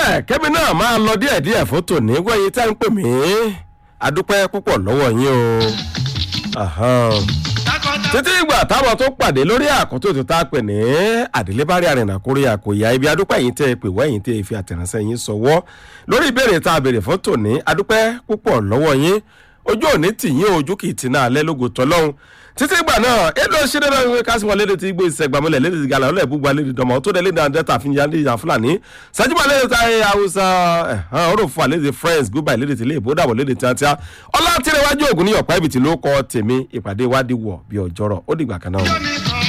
bẹ́ẹ̀ kẹ́mi náà máa lọ díẹ̀díẹ̀ fún tòní wẹ́yìn tẹ́ ń pè mí adúpẹ́ púpọ̀ lọ́wọ́ yín o. Ahan. títí ìgbà táwọn tó pàdé lórí àkótó tó tá a pè ní àdélébárí àrìnà kórè àkòyà ibi adúpẹ́ yìí tẹ́ ẹ pè wẹ́yìn tẹ́ ẹ fi àtẹ̀ránṣẹ́ yín sọ̀wọ́ lórí ìbéèrè tá a béèrè fún tòní adúpẹ́ púpọ̀ lọ́wọ́ yín ojú òní tì yín ojú kì í ti náà alẹ́ lógo tọ́lọ́hún títí ìgbà náà èlò ṣẹlẹ̀ náà wípé kásìmọ lédè tí gbé ìṣẹgbàmọlẹ lédè tí gàlà ọlẹ gbogbo lédè dọmọ tó dé lédè àdẹta fi yan lédè fúlàní sẹjúmọ lédè tí ayé haúsá ẹhán ọrọ fún àlédè friends goodbye lédè tí ilé ìbò dàbọ lédè tíátíá ọlá tìrẹwájú ògùn ní ọ̀pá ibi tí ló kọ tèmi ìpàdé wádìí wọ̀ bí ọjọ́rọ̀ ó dìgbà kan náà.